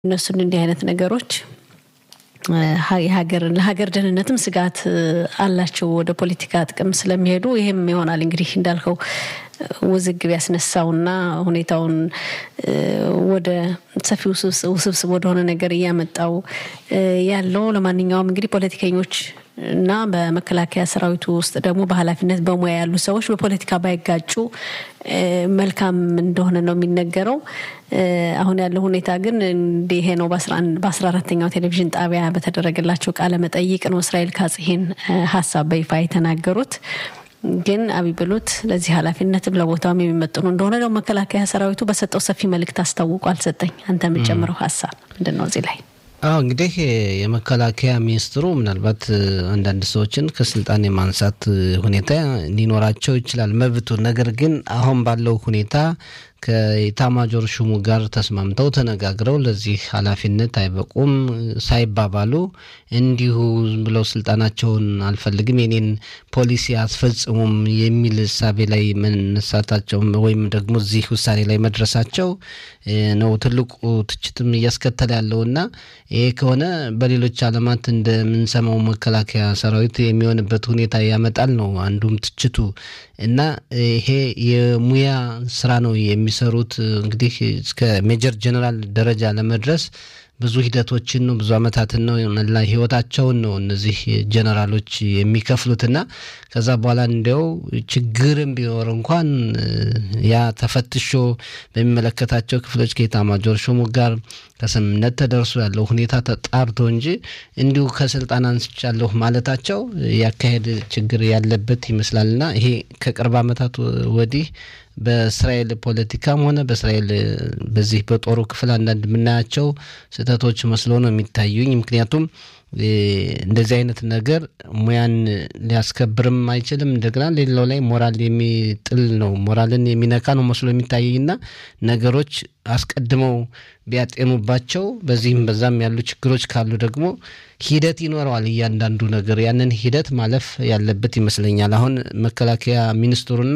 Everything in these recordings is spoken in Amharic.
እነሱን እንዲህ አይነት ነገሮች የሀገር ለሀገር ደህንነትም ስጋት አላቸው ወደ ፖለቲካ ጥቅም ስለሚሄዱ ይህም ይሆናል እንግዲህ እንዳልከው ውዝግብ ያስነሳውና ሁኔታውን ወደ ሰፊ ውስብስብ ወደሆነ ነገር እያመጣው ያለው። ለማንኛውም እንግዲህ ፖለቲከኞች እና በመከላከያ ሰራዊቱ ውስጥ ደግሞ በኃላፊነት በሙያ ያሉ ሰዎች በፖለቲካ ባይጋጩ መልካም እንደሆነ ነው የሚነገረው። አሁን ያለው ሁኔታ ግን እንዲህ ነው። በአስራ አራተኛው ቴሌቪዥን ጣቢያ በተደረገላቸው ቃለ መጠይቅ ነው እስራኤል ካጽ ይሄን ሀሳብ በይፋ የተናገሩት። ግን አብይ ብሉት ለዚህ ኃላፊነትም ለቦታውም የሚመጥኑ እንደሆነ ደግሞ መከላከያ ሰራዊቱ በሰጠው ሰፊ መልእክት አስታውቋል። ሰጠኝ አንተ የምትጨምረው ሀሳብ ምንድን ነው እዚህ ላይ? አዎ እንግዲህ የመከላከያ ሚኒስትሩ ምናልባት አንዳንድ ሰዎችን ከስልጣን የማንሳት ሁኔታ ሊኖራቸው ይችላል መብቱ። ነገር ግን አሁን ባለው ሁኔታ ከኢታማጆር ሹሙ ጋር ተስማምተው ተነጋግረው ለዚህ ኃላፊነት አይበቁም ሳይባባሉ እንዲሁ ብለው ስልጣናቸውን አልፈልግም የኔን ፖሊሲ አስፈጽሙም የሚል እሳቤ ላይ መነሳታቸው ወይም ደግሞ እዚህ ውሳኔ ላይ መድረሳቸው ነው ትልቁ ትችትም እያስከተለ ያለውና ይሄ ከሆነ በሌሎች ዓለማት እንደምንሰማው መከላከያ ሰራዊት የሚሆንበት ሁኔታ ያመጣል ነው አንዱም ትችቱ እና ይሄ የሙያ ስራ ነው የሚሰሩት። እንግዲህ እስከ ሜጀር ጀነራል ደረጃ ለመድረስ ብዙ ሂደቶችን ነው ብዙ አመታትን ነው መላ ህይወታቸውን ነው እነዚህ ጀነራሎች የሚከፍሉትና ከዛ በኋላ እንዲያው ችግርም ቢኖር እንኳን ያ ተፈትሾ በሚመለከታቸው ክፍሎች ከኤታማዦር ሹሙ ጋር ከስምምነት ተደርሶ ያለው ሁኔታ ተጣርቶ እንጂ እንዲሁ ከስልጣን አንስቻለሁ ማለታቸው ያካሄድ ችግር ያለበት ይመስላልና ይሄ ከቅርብ ዓመታት ወዲህ በእስራኤል ፖለቲካም ሆነ በእስራኤል በዚህ በጦሩ ክፍል አንዳንድ የምናያቸው ስህተቶች መስሎ ነው የሚታዩኝ። ምክንያቱም እንደዚህ አይነት ነገር ሙያን ሊያስከብርም አይችልም። እንደገና ሌላው ላይ ሞራል የሚጥል ነው፣ ሞራልን የሚነካ ነው መስሎ የሚታየኝና ነገሮች አስቀድመው ቢያጤኑባቸው በዚህም በዛም ያሉ ችግሮች ካሉ ደግሞ ሂደት ይኖረዋል። እያንዳንዱ ነገር ያንን ሂደት ማለፍ ያለበት ይመስለኛል። አሁን መከላከያ ሚኒስትሩና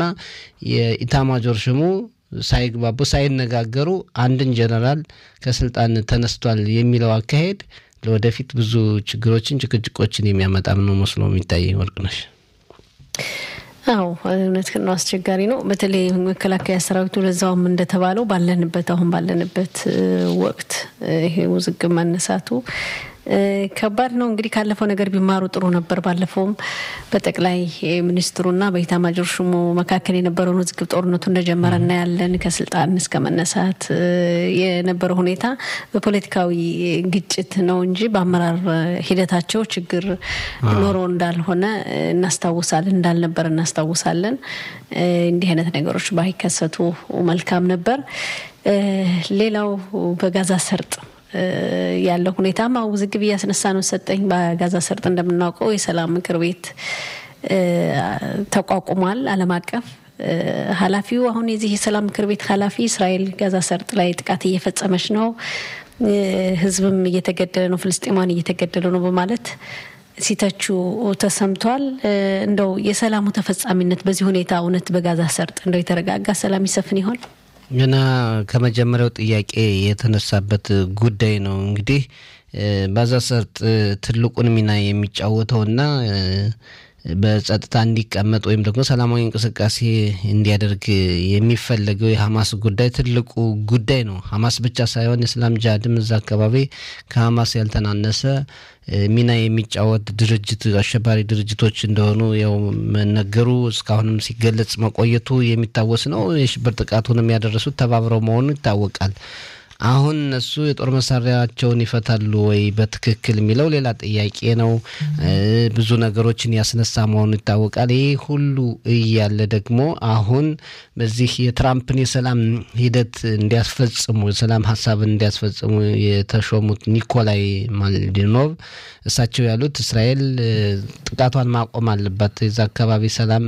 የኢታማጆር ሹሙ ሳይግባቡ ሳይነጋገሩ አንድን ጀነራል ከስልጣን ተነስቷል የሚለው አካሄድ ለወደፊት ብዙ ችግሮችን፣ ጭቅጭቆችን የሚያመጣም ነው መስሎ የሚታየኝ። ወርቅነሽ አዎ እውነት ነው፣ አስቸጋሪ ነው። በተለይ መከላከያ ሰራዊቱ ለዛውም እንደተባለው ባለንበት አሁን ባለንበት ወቅት ይሄ ውዝግብ መነሳቱ ከባድ ነው። እንግዲህ ካለፈው ነገር ቢማሩ ጥሩ ነበር። ባለፈውም በጠቅላይ ሚኒስትሩና በኢታማጆር ሹሙ መካከል የነበረውን ውዝግብ ጦርነቱ እንደጀመረ እናያለን። ከስልጣን እስከ መነሳት የነበረው ሁኔታ በፖለቲካዊ ግጭት ነው እንጂ በአመራር ሂደታቸው ችግር ኖሮ እንዳልሆነ እናስታውሳለን፣ እንዳልነበር እናስታውሳለን። እንዲህ አይነት ነገሮች ባይከሰቱ መልካም ነበር። ሌላው በጋዛ ሰርጥ ያለው ሁኔታም ውዝግብ እያስነሳ ነው። ሰጠኝ በጋዛ ሰርጥ እንደምናውቀው የሰላም ምክር ቤት ተቋቁሟል። ዓለም አቀፍ ኃላፊው አሁን የዚህ የሰላም ምክር ቤት ኃላፊ እስራኤል ጋዛ ሰርጥ ላይ ጥቃት እየፈጸመች ነው፣ ህዝብም እየተገደለ ነው፣ ፍልስጤማን እየተገደለ ነው በማለት ሲተቹ ተሰምቷል። እንደው የሰላሙ ተፈጻሚነት በዚህ ሁኔታ እውነት በጋዛ ሰርጥ እንደው የተረጋጋ ሰላም ይሰፍን ይሆን? ገና ከመጀመሪያው ጥያቄ የተነሳበት ጉዳይ ነው። እንግዲህ ጋዛ ሰርጥ ትልቁን ሚና የሚጫወተውና በጸጥታ እንዲቀመጥ ወይም ደግሞ ሰላማዊ እንቅስቃሴ እንዲያደርግ የሚፈለገው የሀማስ ጉዳይ ትልቁ ጉዳይ ነው። ሀማስ ብቻ ሳይሆን የእስላም ጅሃድም እዛ አካባቢ ከሀማስ ያልተናነሰ ሚና የሚጫወት ድርጅት አሸባሪ ድርጅቶች እንደሆኑ ያው መነገሩ እስካሁንም ሲገለጽ መቆየቱ የሚታወስ ነው። የሽብር ጥቃቱንም ያደረሱት ተባብረው መሆኑ ይታወቃል። አሁን እነሱ የጦር መሳሪያቸውን ይፈታሉ ወይ በትክክል የሚለው ሌላ ጥያቄ ነው። ብዙ ነገሮችን ያስነሳ መሆኑ ይታወቃል። ይህ ሁሉ እያለ ደግሞ አሁን በዚህ የትራምፕን የሰላም ሂደት እንዲያስፈጽሙ የሰላም ሀሳብን እንዲያስፈጽሙ የተሾሙት ኒኮላይ ማልዲኖቭ እሳቸው ያሉት እስራኤል ጥቃቷን ማቆም አለባት፣ የዛ አካባቢ ሰላም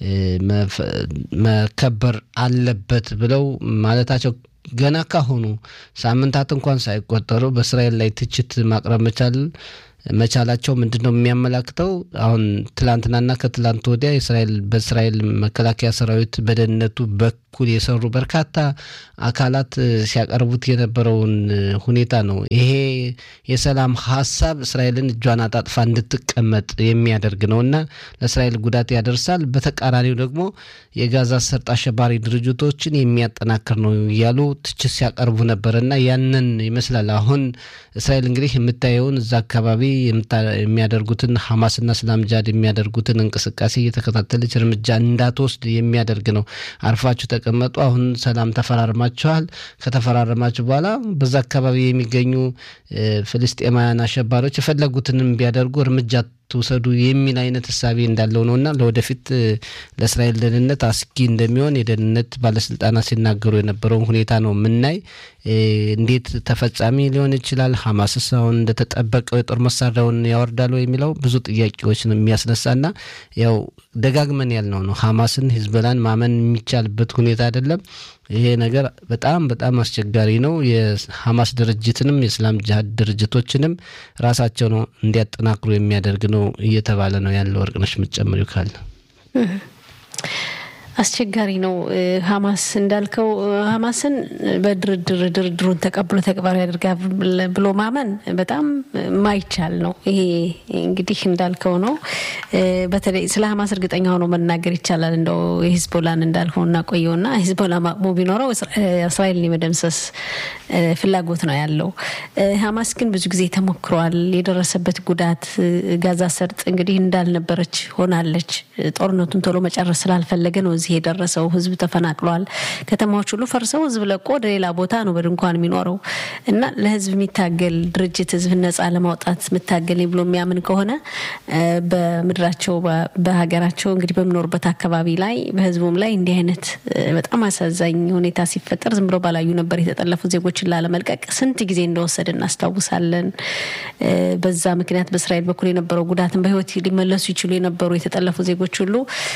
መከበር አለበት ብለው ማለታቸው ገና ካሁኑ ሳምንታት እንኳን ሳይቆጠሩ በእስራኤል ላይ ትችት ማቅረብ መቻል መቻላቸው ምንድን ነው የሚያመላክተው? አሁን ትላንትናና ከትላንት ወዲያ እስራኤል በእስራኤል መከላከያ ሰራዊት በደህንነቱ በኩል የሰሩ በርካታ አካላት ሲያቀርቡት የነበረውን ሁኔታ ነው። ይሄ የሰላም ሀሳብ እስራኤልን እጇን አጣጥፋ እንድትቀመጥ የሚያደርግ ነው እና ለእስራኤል ጉዳት ያደርሳል። በተቃራኒው ደግሞ የጋዛ ሰርጥ አሸባሪ ድርጅቶችን የሚያጠናክር ነው እያሉ ትችት ሲያቀርቡ ነበር እና ያንን ይመስላል አሁን እስራኤል እንግዲህ የምታየውን እዛ አካባቢ የሚያደርጉትን ሐማስና እስላም ጃድ የሚያደርጉትን እንቅስቃሴ እየተከታተለች እርምጃ እንዳትወስድ የሚያደርግ ነው። አርፋችሁ ተቀመጡ፣ አሁን ሰላም ተፈራርማችኋል። ከተፈራረማችሁ በኋላ በዛ አካባቢ የሚገኙ ፍልስጤማውያን አሸባሪዎች የፈለጉትንም ቢያደርጉ እርምጃ ትውሰዱ የሚል አይነት እሳቤ እንዳለው ነው እና ለወደፊት ለእስራኤል ደህንነት አስጊ እንደሚሆን የደህንነት ባለስልጣናት ሲናገሩ የነበረውን ሁኔታ ነው የምናይ። እንዴት ተፈጻሚ ሊሆን ይችላል? ሐማስስ አሁን እንደተጠበቀው የጦር መሳሪያውን ያወርዳሉ የሚለው ብዙ ጥያቄዎች ነው የሚያስነሳና ያው ደጋግመን ያልነው ነው ሐማስን ሂዝቦላን ማመን የሚቻልበት ሁኔታ አይደለም። ይሄ ነገር በጣም በጣም አስቸጋሪ ነው። የሐማስ ድርጅትንም የእስላም ጅሀድ ድርጅቶችንም ራሳቸው ነው እንዲያጠናክሩ የሚያደርግ ነው እየተባለ ነው ያለው። ወርቅነሽ የምትጨምሪው ካለ አስቸጋሪ ነው። ሀማስ እንዳልከው ሀማስን በድርድር ድርድሩን ተቀብሎ ተግባራዊ ያደርጋል ብሎ ማመን በጣም ማይቻል ነው። ይሄ እንግዲህ እንዳልከው ነው። በተለይ ስለ ሀማስ እርግጠኛ ሆኖ መናገር ይቻላል። እንደው የሂዝቦላን እንዳልከው እናቆየውና ሂዝቦላ ማቅሙ ቢኖረው እስራኤልን የመደምሰስ ፍላጎት ነው ያለው። ሀማስ ግን ብዙ ጊዜ ተሞክሯል። የደረሰበት ጉዳት ጋዛ ሰርጥ እንግዲህ እንዳልነበረች ሆናለች። ጦርነቱን ቶሎ መጨረስ ስላልፈለገ ነው እዚህ የደረሰው። ህዝብ ተፈናቅሏል። ከተማዎች ሁሉ ፈርሰው ህዝብ ለቆ ወደ ሌላ ቦታ ነው በድንኳን የሚኖረው እና ለህዝብ የሚታገል ድርጅት ህዝብ ነጻ ለማውጣት የምታገል ብሎ የሚያምን ከሆነ በምድራቸው በሀገራቸው እንግዲህ በሚኖሩበት አካባቢ ላይ በህዝቡም ላይ እንዲህ አይነት በጣም አሳዛኝ ሁኔታ ሲፈጠር ዝም ብሎ ባላዩ ነበር የተጠለፉ ዜጎችን ላለመልቀቅ ስንት ጊዜ እንደወሰደ እናስታውሳለን። በዛ ምክንያት በእስራኤል በኩል የነበረው ጉዳትን በህይወት ሊመለሱ ይችሉ የነበሩ የተጠለፉ ዜጎች ሁሉ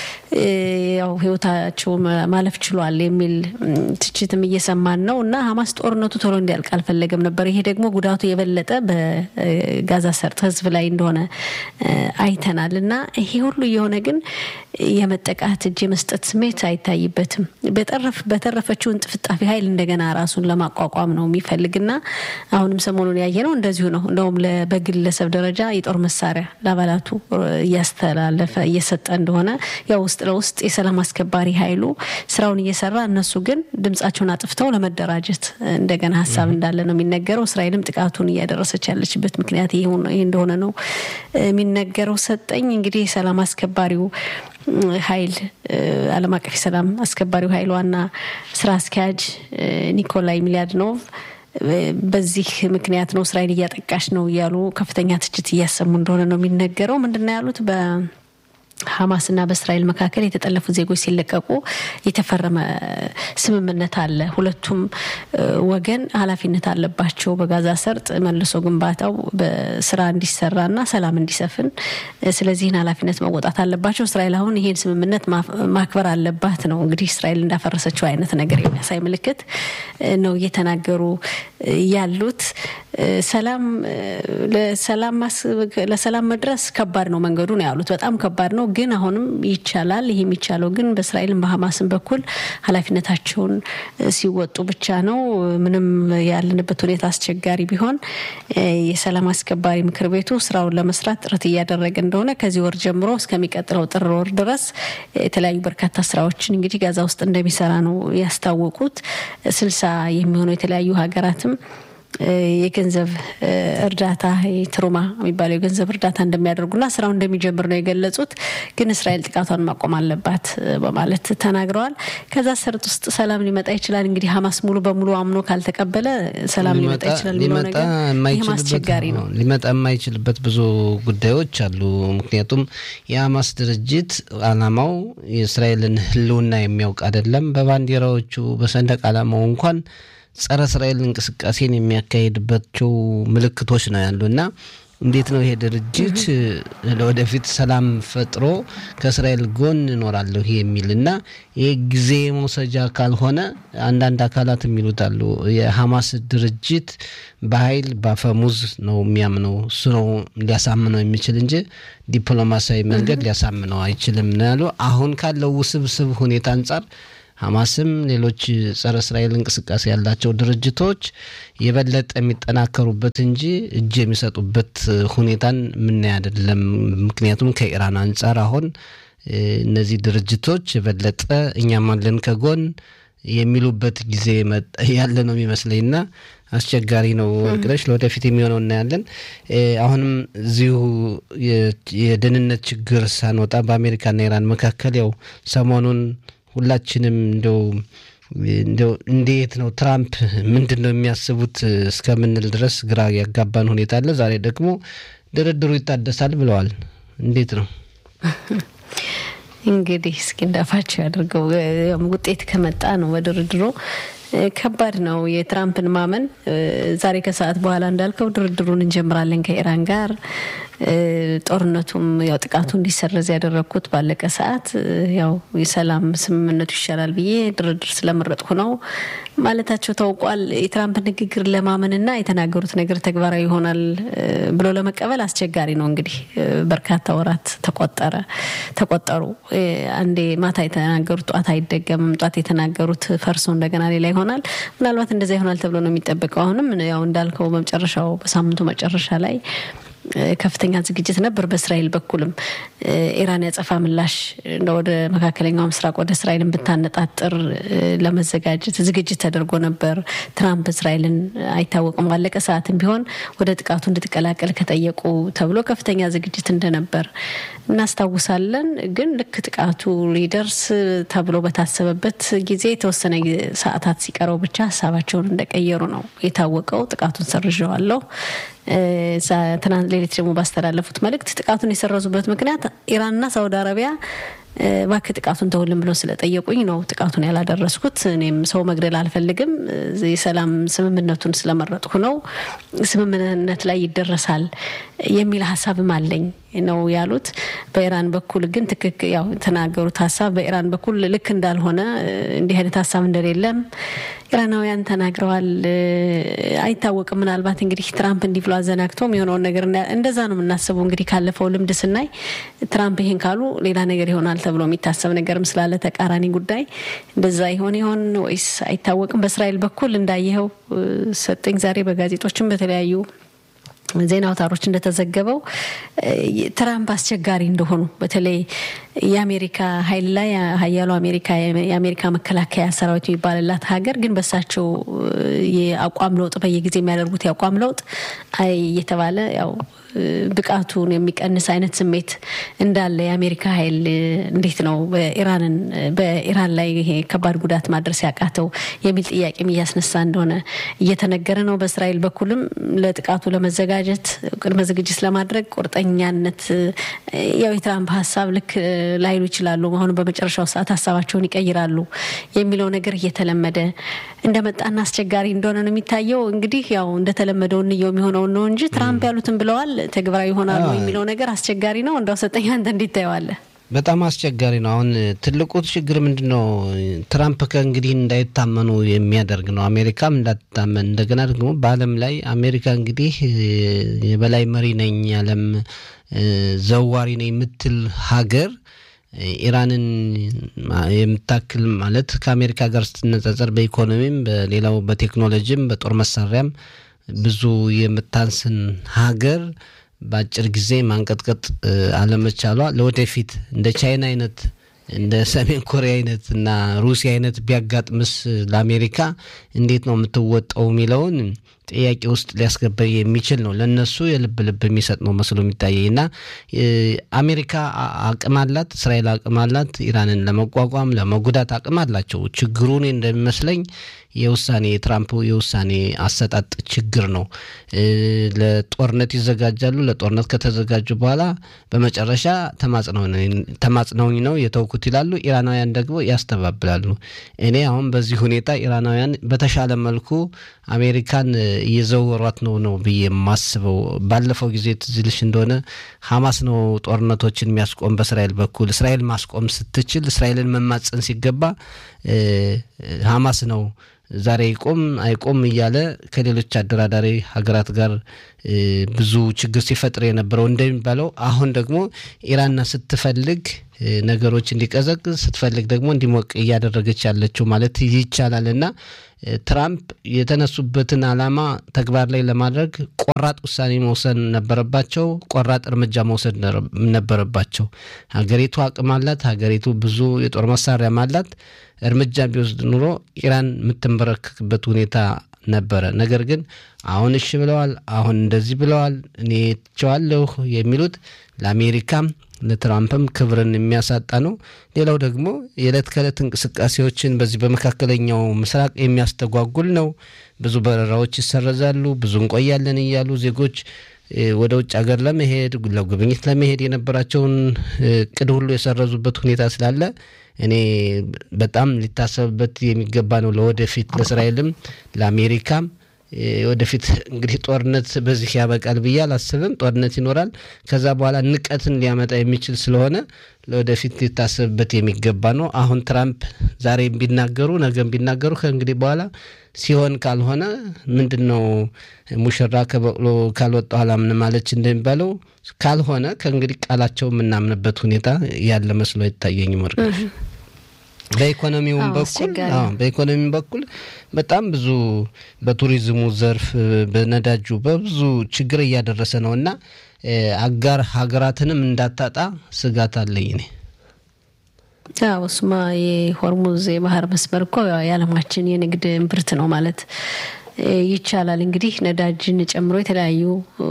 ያው ህይወታቸው ማለፍ ችሏል የሚል ትችትም እየሰማን ነው እና ሀማስ ጦርነቱ ቶሎ እንዲያልቅ አልፈለገም ነበር። ይሄ ደግሞ ጉዳቱ የበለጠ በጋዛ ሰርጥ ህዝብ ላይ እንደሆነ አይተናል እና ይሄ ሁሉ የሆነ ግን የመጠቃት እጅ የመስጠት ስሜት አይታይበትም። በተረፈችው እንጥፍጣፊ ኃይል እንደገና ራሱን ለማቋቋም ነው የሚፈልግና አሁንም ሰሞኑን ያየ ነው እንደዚሁ ነው። እንደውም በግለሰብ ደረጃ የጦር መሳሪያ ለአባላቱ እያስተላለፈ እየሰጠ እንደሆነ ያው ውስጥ ለውስጥ የሰላም አስከባሪ ኃይሉ ስራውን እየሰራ እነሱ ግን ድምጻቸውን አጥፍተው ለመደራጀት እንደገና ሀሳብ እንዳለ ነው የሚነገረው። እስራኤልም ጥቃቱን እያደረሰች ያለችበት ምክንያት ይህ እንደሆነ ነው የሚነገረው። ሰጠኝ እንግዲህ የሰላም አስከባሪው ኃይል ዓለም አቀፍ የሰላም አስከባሪው ኃይል ዋና ስራ አስኪያጅ ኒኮላይ ሚሊያድኖቭ በዚህ ምክንያት ነው እስራኤል እያጠቃሽ ነው እያሉ ከፍተኛ ትችት እያሰሙ እንደሆነ ነው የሚነገረው። ምንድን ነው ያሉት? በ ሀማስና በእስራኤል መካከል የተጠለፉ ዜጎች ሲለቀቁ የተፈረመ ስምምነት አለ። ሁለቱም ወገን ኃላፊነት አለባቸው በጋዛ ሰርጥ መልሶ ግንባታው በስራ እንዲሰራና ሰላም እንዲሰፍን። ስለዚህን ኃላፊነት መወጣት አለባቸው። እስራኤል አሁን ይሄን ስምምነት ማክበር አለባት ነው እንግዲህ እስራኤል እንዳፈረሰችው አይነት ነገር የሚያሳይ ምልክት ነው እየተናገሩ ያሉት። ሰላም ለሰላም መድረስ ከባድ ነው መንገዱ ነው ያሉት። በጣም ከባድ ነው ግን አሁንም ይቻላል። ይህ የሚቻለው ግን በእስራኤልም በሀማስም በኩል ኃላፊነታቸውን ሲወጡ ብቻ ነው። ምንም ያለንበት ሁኔታ አስቸጋሪ ቢሆን የሰላም አስከባሪ ምክር ቤቱ ስራውን ለመስራት ጥረት እያደረገ እንደሆነ ከዚህ ወር ጀምሮ እስከሚቀጥለው ጥር ወር ድረስ የተለያዩ በርካታ ስራዎችን እንግዲህ ጋዛ ውስጥ እንደሚሰራ ነው ያስታወቁት። ስልሳ የሚሆኑ የተለያዩ ሀገራትም የገንዘብ እርዳታ ትሩማ የሚባለው የገንዘብ እርዳታ እንደሚያደርጉና ስራው እንደሚጀምር ነው የገለጹት። ግን እስራኤል ጥቃቷን ማቆም አለባት በማለት ተናግረዋል። ከዛ ሰርጥ ውስጥ ሰላም ሊመጣ ይችላል። እንግዲህ ሀማስ ሙሉ በሙሉ አምኖ ካልተቀበለ ሰላም ሊመጣ ይችላል የሚለው ነገር ይህም አስቸጋሪ ነው። ሊመጣ የማይችልበት ብዙ ጉዳዮች አሉ። ምክንያቱም የሀማስ ድርጅት አላማው የእስራኤልን ሕልውና የሚያውቅ አይደለም። በባንዲራዎቹ በሰንደቅ ዓላማው እንኳን ጸረ እስራኤል እንቅስቃሴን የሚያካሄድባቸው ምልክቶች ነው ያሉ እና እንዴት ነው ይሄ ድርጅት ለወደፊት ሰላም ፈጥሮ ከእስራኤል ጎን እኖራለሁ የሚል እና ይሄ ጊዜ መውሰጃ ካልሆነ አንዳንድ አካላት የሚሉት አሉ። የሐማስ ድርጅት በኃይል በአፈሙዝ ነው የሚያምነው። እሱ ነው ሊያሳምነው የሚችል እንጂ ዲፕሎማሲያዊ መንገድ ሊያሳምነው አይችልም ነው ያሉ። አሁን ካለው ውስብስብ ሁኔታ አንጻር ሐማስም ሌሎች ጸረ እስራኤል እንቅስቃሴ ያላቸው ድርጅቶች የበለጠ የሚጠናከሩበት እንጂ እጅ የሚሰጡበት ሁኔታን የምናይ አይደለም። ምክንያቱም ከኢራን አንጻር አሁን እነዚህ ድርጅቶች የበለጠ እኛም አለን ከጎን የሚሉበት ጊዜ ያለ ነው የሚመስለኝና አስቸጋሪ ነው። ወርቅነሽ ለወደፊት የሚሆነው እናያለን። አሁንም እዚሁ የደህንነት ችግር ሳንወጣ በአሜሪካና ኢራን መካከል ያው ሰሞኑን ሁላችንም እንደው እንደው እንዴት ነው ትራምፕ ምንድን ነው የሚያስቡት እስከምንል ድረስ ግራ ያጋባን ሁኔታ አለ። ዛሬ ደግሞ ድርድሩ ይታደሳል ብለዋል። እንዴት ነው እንግዲህ እስኪ እንዳፋቸው ያደርገው። ውጤት ከመጣ ነው በድርድሩ ከባድ ነው የትራምፕን ማመን። ዛሬ ከሰዓት በኋላ እንዳልከው ድርድሩን እንጀምራለን ከኢራን ጋር ጦርነቱም ያው ጥቃቱ እንዲሰረዝ ያደረግኩት ባለቀ ሰዓት ያው የሰላም ስምምነቱ ይሻላል ብዬ ድርድር ስለመረጥኩ ነው ማለታቸው ታውቋል። የትራምፕ ንግግር ለማመንና የተናገሩት ነገር ተግባራዊ ይሆናል ብሎ ለመቀበል አስቸጋሪ ነው። እንግዲህ በርካታ ወራት ተቆጠረ ተቆጠሩ። አንዴ ማታ የተናገሩት ጧት አይደገምም። ጧት የተናገሩት ፈርሶ እንደገና ሌላ ይሆናል። ምናልባት እንደዛ ይሆናል ተብሎ ነው የሚጠበቀው። አሁንም ያው እንዳልከው በመጨረሻው በሳምንቱ መጨረሻ ላይ ከፍተኛ ዝግጅት ነበር። በእስራኤል በኩልም ኢራን ያጸፋ ምላሽ ወደ መካከለኛው ምስራቅ ወደ እስራኤልን ብታነጣጥር ለመዘጋጀት ዝግጅት ተደርጎ ነበር። ትራምፕ እስራኤልን አይታወቅም ባለቀ ሰዓትም ቢሆን ወደ ጥቃቱ እንድትቀላቀል ከጠየቁ ተብሎ ከፍተኛ ዝግጅት እንደነበር እናስታውሳለን። ግን ልክ ጥቃቱ ሊደርስ ተብሎ በታሰበበት ጊዜ የተወሰነ ሰዓታት ሲቀረው ብቻ ሀሳባቸውን እንደቀየሩ ነው የታወቀው። ጥቃቱን ሰርዣዋለሁ ትናንት ሌሊት ደግሞ ባስተላለፉት መልእክት ጥቃቱን የሰረዙበት ምክንያት ኢራንና ሳውዲ አረቢያ እባክህ ጥቃቱን ተውልን ብሎ ስለጠየቁኝ ነው ጥቃቱን ያላደረስኩት። እኔም ሰው መግደል አልፈልግም፣ የሰላም ስምምነቱን ስለመረጥኩ ነው። ስምምነት ላይ ይደረሳል የሚል ሀሳብም አለኝ ነው ያሉት። በኢራን በኩል ግን ትክክል ያው የተናገሩት ሀሳብ በኢራን በኩል ልክ እንዳልሆነ እንዲህ አይነት ሀሳብ እንደሌለም ኢራናውያን ተናግረዋል። አይታወቅም። ምናልባት እንግዲህ ትራምፕ እንዲህ ብሎ አዘናግቶም የሆነውን ነገር እንደዛ ነው የምናስበው። እንግዲህ ካለፈው ልምድ ስናይ ትራምፕ ይሄን ካሉ ሌላ ነገር ይሆናል ተብሎ የሚታሰብ ነገርም ስላለ ተቃራኒ ጉዳይ እንደዛ ይሆን ይሆን ወይስ አይታወቅም። በእስራኤል በኩል እንዳየኸው ሰጠኝ ዛሬ በጋዜጦችም በተለያዩ ዜና አውታሮች እንደተዘገበው ትራምፕ አስቸጋሪ እንደሆኑ በተለይ የአሜሪካ ኃይል ላይ ሀያሉ አሜሪካ የአሜሪካ መከላከያ ሰራዊት የሚባልላት ሀገር ግን በሳቸው የአቋም ለውጥ በየጊዜ የሚያደርጉት የአቋም ለውጥ አይ እየተባለ ያው ብቃቱን የሚቀንስ አይነት ስሜት እንዳለ የአሜሪካ ኃይል እንዴት ነው በኢራንን በኢራን ላይ ይሄ ከባድ ጉዳት ማድረስ ያቃተው የሚል ጥያቄም እያስነሳ እንደሆነ እየተነገረ ነው። በእስራኤል በኩልም ለጥቃቱ ለመዘጋጀት ቅድመ ዝግጅት ለማድረግ ቁርጠኛነት ያው የትራምፕ ሀሳብ ልክ ላይሉ ይችላሉ። አሁን በመጨረሻው ሰዓት ሀሳባቸውን ይቀይራሉ የሚለው ነገር እየተለመደ እንደመጣና አስቸጋሪ እንደሆነ ነው የሚታየው። እንግዲህ ያው እንደተለመደው እንየው የሚሆነውን ነው እንጂ ትራምፕ ያሉትን ብለዋል ተግባራዊ ይሆናሉ የሚለው ነገር አስቸጋሪ ነው። እንዳው ሰጠኝ አንተ እንዴት ታየዋለህ? በጣም አስቸጋሪ ነው። አሁን ትልቁ ችግር ምንድን ነው? ትራምፕ ከእንግዲህ እንዳይታመኑ የሚያደርግ ነው። አሜሪካም እንዳትታመን እንደገና ደግሞ በዓለም ላይ አሜሪካ እንግዲህ የበላይ መሪ ነኝ ያለም ዘዋሪ ነኝ የምትል ሀገር ኢራንን የምታክል ማለት ከአሜሪካ ጋር ስትነጻጸር በኢኮኖሚም፣ በሌላው በቴክኖሎጂም፣ በጦር መሳሪያም ብዙ የምታንስን ሀገር በአጭር ጊዜ ማንቀጥቀጥ አለመቻሏ ለወደፊት እንደ ቻይና አይነት እንደ ሰሜን ኮሪያ አይነት እና ሩሲያ አይነት ቢያጋጥምስ ለአሜሪካ እንዴት ነው የምትወጣው የሚለውን ጥያቄ ውስጥ ሊያስገባ የሚችል ነው። ለእነሱ የልብ ልብ የሚሰጥ ነው መስሎ የሚታየኝ እና አሜሪካ አቅም አላት፣ እስራኤል አቅም አላት፣ ኢራንን ለመቋቋም ለመጉዳት አቅም አላቸው። ችግሩን እንደሚመስለኝ የውሳኔ የትራምፕ የውሳኔ አሰጣጥ ችግር ነው። ለጦርነት ይዘጋጃሉ። ለጦርነት ከተዘጋጁ በኋላ በመጨረሻ ተማጽነውኝ ነው የተውኩት ይላሉ። ኢራናውያን ደግሞ ያስተባብላሉ። እኔ አሁን በዚህ ሁኔታ ኢራናውያን በተሻለ መልኩ አሜሪካን እየዘወሯት ነው ነው ብዬ የማስበው። ባለፈው ጊዜ ትዝ ይልሽ እንደሆነ ሀማስ ነው ጦርነቶችን የሚያስቆም በእስራኤል በኩል እስራኤል ማስቆም ስትችል እስራኤልን መማፀን ሲገባ ሀማስ ነው ዛሬ ይቆም አይቆም እያለ ከሌሎች አደራዳሪ ሀገራት ጋር ብዙ ችግር ሲፈጥር የነበረው እንደሚባለው አሁን ደግሞ ኢራን ስትፈልግ ነገሮች እንዲቀዘቅዝ ስትፈልግ ደግሞ እንዲሞቅ እያደረገች ያለችው ማለት ይቻላል እና ትራምፕ የተነሱበትን ዓላማ ተግባር ላይ ለማድረግ ቆራጥ ውሳኔ መውሰድ ነበረባቸው። ቆራጥ እርምጃ መውሰድ ነበረባቸው። ሀገሪቱ አቅም አላት። ሀገሪቱ ብዙ የጦር መሳሪያም አላት። እርምጃ ቢወስድ ኑሮ ኢራን የምትንበረከክበት ሁኔታ ነበረ። ነገር ግን አሁን እሺ ብለዋል፣ አሁን እንደዚህ ብለዋል፣ እኔ ትቸዋለሁ የሚሉት ለአሜሪካም ለትራምፕም ክብርን የሚያሳጣ ነው። ሌላው ደግሞ የዕለት ከዕለት እንቅስቃሴዎችን በዚህ በመካከለኛው ምስራቅ የሚያስተጓጉል ነው። ብዙ በረራዎች ይሰረዛሉ። ብዙ እንቆያለን እያሉ ዜጎች ወደ ውጭ ሀገር ለመሄድ ለጉብኝት ለመሄድ የነበራቸውን እቅድ ሁሉ የሰረዙበት ሁኔታ ስላለ እኔ በጣም ሊታሰብበት የሚገባ ነው። ለወደፊት ለእስራኤልም ለአሜሪካም ወደፊት እንግዲህ ጦርነት በዚህ ያበቃል ብዬ አላስብም። ጦርነት ይኖራል። ከዛ በኋላ ንቀትን ሊያመጣ የሚችል ስለሆነ ለወደፊት ሊታሰብበት የሚገባ ነው። አሁን ትራምፕ ዛሬ ቢናገሩ ነገም ቢናገሩ ከእንግዲህ በኋላ ሲሆን ካልሆነ ምንድን ነው ሙሽራ ከበቅሎ ካልወጣ ኋላ ምን ማለች እንደሚባለው ካልሆነ ከእንግዲህ ቃላቸው የምናምንበት ሁኔታ ያለ መስሎ አይታየኝም። ወርቅነሽ በኢኮኖሚውም በኩል በኢኮኖሚውም በኩል በጣም ብዙ በቱሪዝሙ ዘርፍ በነዳጁ በብዙ ችግር እያደረሰ ነው እና አጋር ሀገራትንም እንዳታጣ ስጋት አለኝ እኔ። አዎ እሱማ የሆርሙዝ የባህር መስመር እኮ የዓለማችን የንግድ እምብርት ነው ማለት ይቻላል። እንግዲህ ነዳጅን ጨምሮ የተለያዩ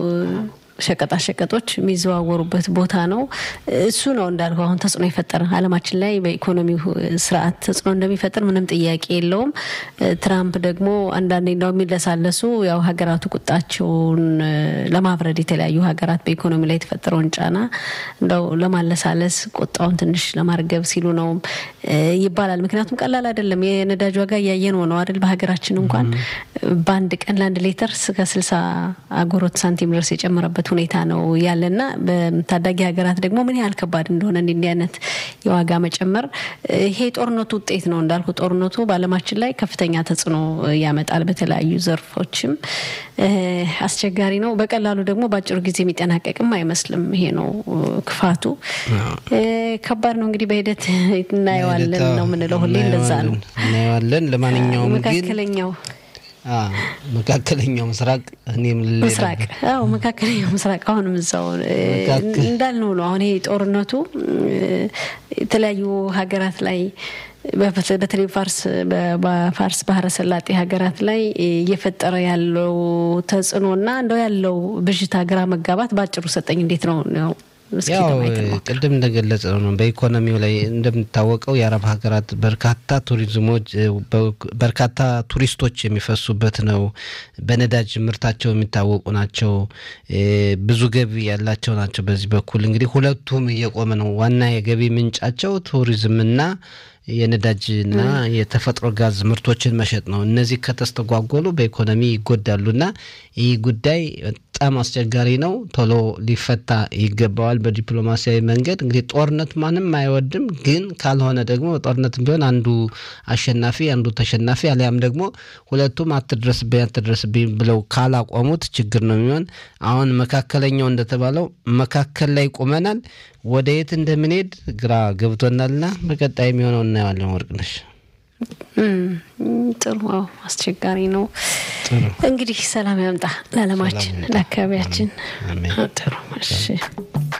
ሸቀጣሸቀጦች የሚዘዋወሩበት ቦታ ነው። እሱ ነው እንዳልከው አሁን ተጽዕኖ የፈጠረ ዓለማችን ላይ በኢኮኖሚው ስርዓት ተጽዕኖ እንደሚፈጥር ምንም ጥያቄ የለውም። ትራምፕ ደግሞ አንዳንዴ እንደው የሚለሳለሱ ያው ሀገራቱ ቁጣቸውን ለማብረድ የተለያዩ ሀገራት በኢኮኖሚ ላይ የተፈጠረውን ጫና እንደው ለማለሳለስ ቁጣውን ትንሽ ለማርገብ ሲሉ ነው ይባላል። ምክንያቱም ቀላል አይደለም። የነዳጅ ዋጋ እያየን ነው አይደል? በሀገራችን እንኳን በአንድ ቀን ለአንድ ሌተር እስከ ስልሳ አጎሮት ሳንቲም ድረስ የጨመረበት ሁኔታ ነው ያለና በታዳጊ ሀገራት ደግሞ ምን ያህል ከባድ እንደሆነ እንዲህ አይነት የዋጋ መጨመር ይሄ ጦርነቱ ውጤት ነው እንዳልኩ ጦርነቱ በዓለማችን ላይ ከፍተኛ ተጽዕኖ ያመጣል። በተለያዩ ዘርፎችም አስቸጋሪ ነው። በቀላሉ ደግሞ በአጭሩ ጊዜ የሚጠናቀቅም አይመስልም። ይሄ ነው ክፋቱ። ከባድ ነው እንግዲህ በሂደት እናየዋለን ነው የምንለው። ሁሌ እንደዛ ነው እናየዋለን። ለማንኛውም ግን መካከለኛው መካከለኛው ምስራቅ እኔም ምስራቅ አዎ መካከለኛው ምስራቅ አሁንም እዛው እንዳልነው ነው። አሁን ይሄ ጦርነቱ የተለያዩ ሀገራት ላይ በተለይ ፋርስ በፋርስ ባህረ ሰላጤ ሀገራት ላይ እየፈጠረ ያለው ተጽዕኖና እንደው ያለው ብዥታ፣ ግራ መጋባት በአጭሩ ሰጠኝ እንዴት ነው ነው ያው ቅድም እንደገለጸ ነው። በኢኮኖሚው ላይ እንደሚታወቀው የአረብ ሀገራት በርካታ ቱሪዝሞች በርካታ ቱሪስቶች የሚፈሱበት ነው። በነዳጅ ምርታቸው የሚታወቁ ናቸው። ብዙ ገቢ ያላቸው ናቸው። በዚህ በኩል እንግዲህ ሁለቱም እየቆመ ነው። ዋና የገቢ ምንጫቸው ቱሪዝምና የነዳጅና የተፈጥሮ ጋዝ ምርቶችን መሸጥ ነው። እነዚህ ከተስተጓጎሉ በኢኮኖሚ ይጎዳሉና ይህ ጉዳይ በጣም አስቸጋሪ ነው። ቶሎ ሊፈታ ይገባዋል በዲፕሎማሲያዊ መንገድ። እንግዲህ ጦርነት ማንም አይወድም፣ ግን ካልሆነ ደግሞ ጦርነትም ቢሆን አንዱ አሸናፊ አንዱ ተሸናፊ አሊያም ደግሞ ሁለቱም አትድረስብኝ አትድረስብኝ ብለው ካላቆሙት ችግር ነው የሚሆን። አሁን መካከለኛው እንደተባለው መካከል ላይ ቁመናል። ወደ የት እንደምንሄድ ግራ ገብቶናልና በቀጣይ የሚሆነው እናየዋለን። ወርቅነሽ ጥሩ አስቸጋሪ ነው። እንግዲህ ሰላም ያምጣ ለዓለማችን ለአካባቢያችን። ጥሩ እሺ